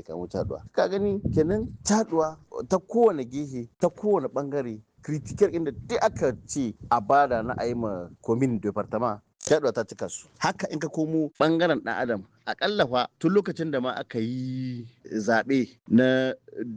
kamo caduwa ka gani kenan caduwa ta kowane gehe ta kowane bangare critical inda duk aka ce a bada na a yi ma komin departament caduwa ta cika su haka in ka komo bangaren dan adam akalla fa tun lokacin da ma aka yi zaɓe na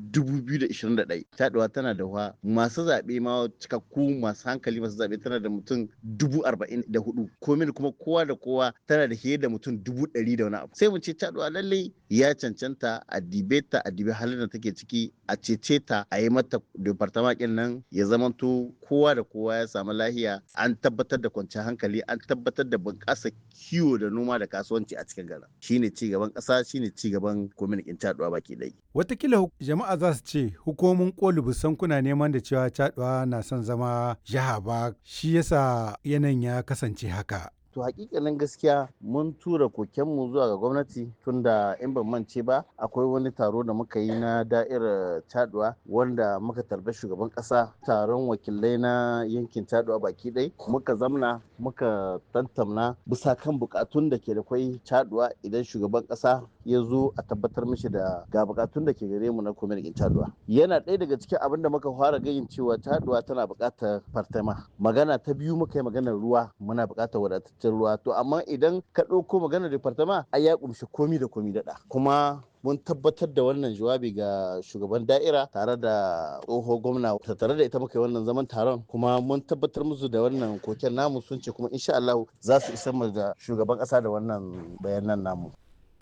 2021 taɗuwa tana da wa masu zaɓe ma cikakku masu hankali masu zaɓe tana da mutum 44 komin kuma kowa da kowa tana da fiye da mutum 100 da wani abu sai mu ce taɗuwa lallai ya cancanta a dibe ta a dibe halin da take ciki a cece ta a yi mata departament nan ya zamanto kowa da kowa ya samu lahiya an tabbatar da kwanciyar hankali an tabbatar da bunƙasa kiwo da noma da kasuwanci a cikin garin shine ci gaban ƙasa shine ci gaban kwamitin caɗuwa baki ɗaya. Watakila jama'a za su ce hukumomin koli busan kuna neman da cewa caɗuwa na son zama jiha ba shi yasa yanayin ya kasance haka. to hakikanin gaskiya mun tura kokenmu zuwa ga gwamnati tunda in ban mance ba akwai wani taro da muka yi na da'irar taduwa wanda muka tarbi shugaban kasa taron wakilai na yankin taduwa baki ɗai muka zamna muka tantamna bisa kan bukatun da ke da kwai taduwa idan shugaban kasa ya zo a tabbatar mishi da ga bukatun da ke gare mu na kwamitin taduwa yana ɗaya daga cikin abin da muka fara gayin cewa taduwa tana buƙatar fartama magana ta biyu muka yi maganar ruwa muna buƙatar wadataccen ruwa to amma idan ka ɗauko maganar departama ai ya kumshi komi da komi daɗa kuma mun tabbatar da wannan jawabi ga shugaban da'ira tare da tsoho gwamna tare da ita muka yi wannan zaman taron kuma mun tabbatar musu da wannan koken namu sun ce kuma insha Allah za su isar mu da shugaban ƙasa da wannan bayanan namu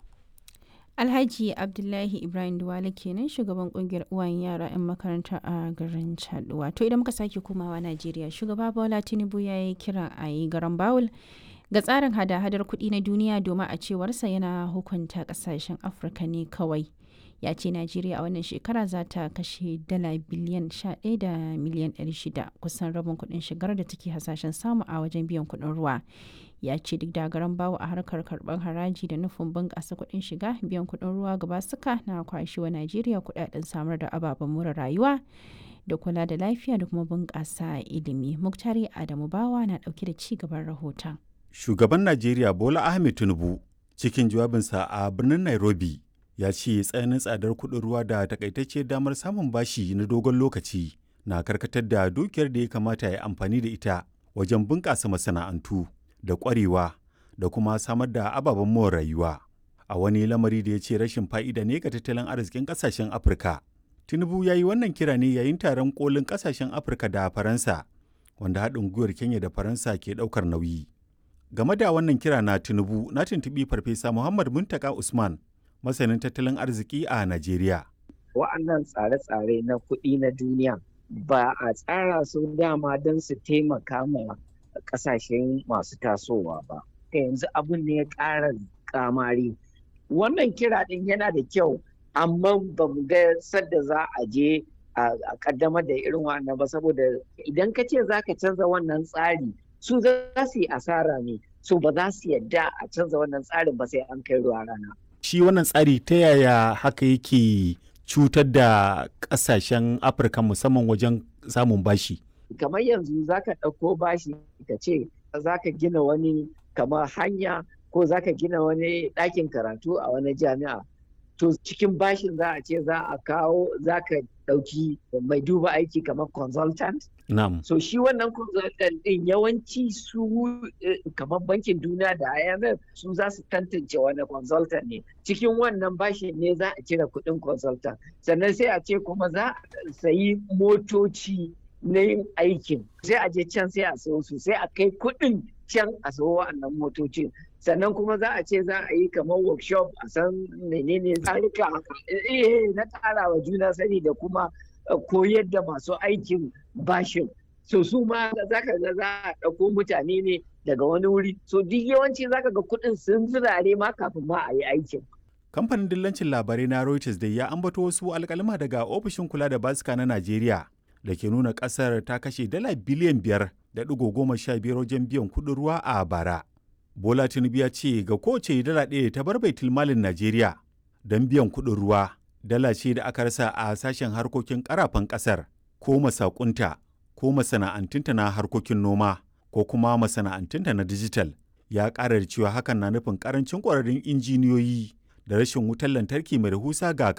Alhaji Abdullahi Ibrahim Duwale kenan shugaban kungiyar uwayen yara 'yan makaranta a garin Chaduwa. To idan muka sake komawa Najeriya, shugaba Bola Tinubu ya yi kira a yi garan Bawul ga tsarin hada-hadar kuɗi na duniya domin a cewarsa yana hukunta ƙasashen Afirka ne kawai. Ya ce Najeriya a wannan shekara za ta kashe dala biliyan 11 da miliyan 600 kusan rabin kuɗin shigar da take hasashen samu a wajen biyan kuɗin ruwa. ya ce duk da garan bawo a harkar karɓar haraji da nufin bunƙasa kuɗin shiga biyan kuɗin ruwa gaba suka na kwashi wa najeriya kuɗaɗen samar da ababen more rayuwa da kula da lafiya da kuma bunƙasa ilimi muktari adamu bawa na ɗauke da ci gaban rahoton shugaban najeriya bola ahmed tinubu cikin jawabinsa a birnin nairobi ya ce tsananin tsadar kuɗin ruwa da takaitacce damar samun bashi na dogon lokaci na karkatar da dukiyar da ya kamata ya amfani da ita wajen bunƙasa masana'antu da ƙwarewa da kuma samar da ababen more rayuwa a wani lamari da ya ce rashin fa'ida ne ga tattalin arzikin ƙasashen afirka tinubu ya yi wannan kira ne yayin taron kolin ƙasashen afirka da faransa wanda haɗin gwiwar kenya da faransa ke ɗaukar nauyi game da wannan kira na tinubu na tuntuɓi farfesa muhammad muntaka usman masanin tattalin arziki a najeriya wa'annan tsare-tsare na kuɗi na duniya ba a tsara su dama don su taimaka ma kasashen masu tasowa ba ta yanzu abin ne ya ƙara kamari wannan kira ɗin yana da kyau amma ba mu ga sadda za a je a kaddamar da irin wannan ba saboda idan ka ce za ka canza wannan tsari su za su yi asara ne su ba za su yadda a canza wannan tsarin ba sai an kai ruwa rana shi wannan tsari ta yaya haka yake cutar da ƙasashen afirka musamman wajen samun bashi kamar yanzu za ka ɗauko bashi ka ce za ka gina wani kamar hanya ko za ka gina wani ɗakin karatu a wani jami'a to cikin bashin za a ce za a kawo za ka ɗauki mai duba aiki kamar consultant Na'am. so shi wannan consultant ɗin yawanci su kamar bankin duniya da IMF su za su tantance wani consultant ne cikin wannan bashin ne za a cire kuɗin consultant sannan sai a ce kuma za a sayi motoci na yin aikin sai a je can sai a sayo su sai a kai kuɗin can a sayo wa'annan motocin sannan kuma za a ce za a yi kamar workshop a san menene tsarika eh na ƙara wa juna sani da kuma koyar da masu aikin bashin so su ma za ka ga za a ɗauko mutane ne daga wani wuri so duk yawanci za ka ga kuɗin sun zirare ma kafin ma a yi aikin kamfanin dillancin labarai na reuters da ya ambato wasu alkalma daga ofishin kula da basika na najeriya da ke nuna kasar ta kashe dala biliyan biyar da ɗigo goma sha biyar wajen biyan kuɗin ruwa a bara. Bola Tinubu ya ce ga kowace dala ɗaya ta bar baitul malin Najeriya don biyan kuɗin ruwa dala ce da aka rasa a sashen harkokin ƙarafan ƙasar ko masakunta ko masana'antunta na harkokin noma ko kuma masana'antunta na dijital ya ƙara da cewa hakan na nufin ƙarancin ƙwararrun injiniyoyi da rashin wutar lantarki mai rahusa ga